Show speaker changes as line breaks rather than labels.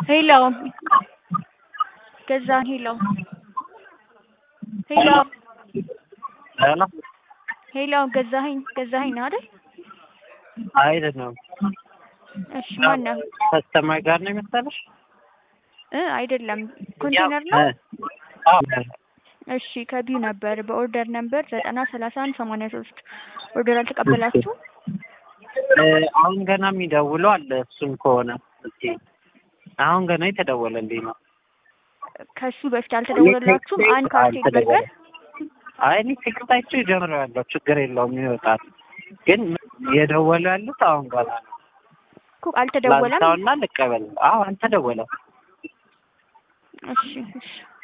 ሄሎ ገዛኸኝ ሄሎ ሄሎ
ሄሎ
ሄሎ ገዛኸኝ ገዛኸኝ ነው አይደል?
አይደለም።
እሺ ማን ነው?
ከስተማር ጋር ነው የመሰለሽ?
እ አይደለም ኮንቴነር ነው።
አዎ
እሺ ከቢዩ ነበር በኦርደር ነበር ዘጠና ሰላሳ አንድ ሰማንያ ሶስት ኦርደር አልተቀበላችሁ?
እ አሁን ገና የሚደውለው አለ። እሱም ከሆነ እስኪ አሁን ገና የተደወለልኝ ነው።
ከሱ በፊት አልተደወለላችሁም? አንድ ካርቴል በርገር
አይ እኔ ቴክስት አይቼው ጀምሬዋለሁ። ችግር የለውም ይወጣል። ግን የደወሉ ያሉት አሁን ገና ነው።
እኮ አልተደወለም።
ላንሳውና ልቀበል። አዎ አልተደወለም።
እሺ እሺ